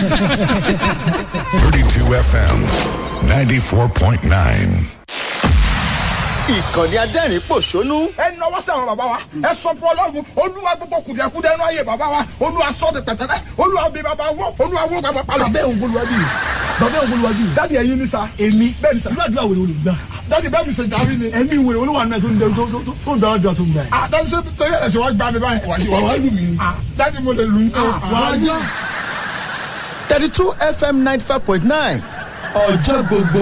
32 FM 94.9. ìkànnì adẹ́rìn pòṣónú ẹ nọwọ́ sí àwọn bàbá wa ẹ sọ fún ọlọ́run olúwa gbogbo kùdìẹ̀kudẹ ẹnu ayé bàbá wa olúwa sọ de pẹ̀tẹ́lẹ̀ olúwa bí bàbá wọ olúwa wọ bàbá palọ̀. bàbá òun bolúwa bí bàbá òun bolúwa bí dádì ẹyin ni sa èmi bẹ́ẹ̀ ni sa irú àdúrà wèrè wèrè gbà dádì bẹ́ẹ̀ mi ṣe dàbí ni. ẹ̀mí wèrè olúwa náà tó ń dẹ tó tó- tó ń dara dùn àtúndà yìí. ah dádì ṣe torí ẹ̀sìn wa gbà mí báyìí. wà wá lù mí ni. ah dádì mo lè lù ú. wà á yá. thirty two fm ninety five point nine ọjọ́ gbogbo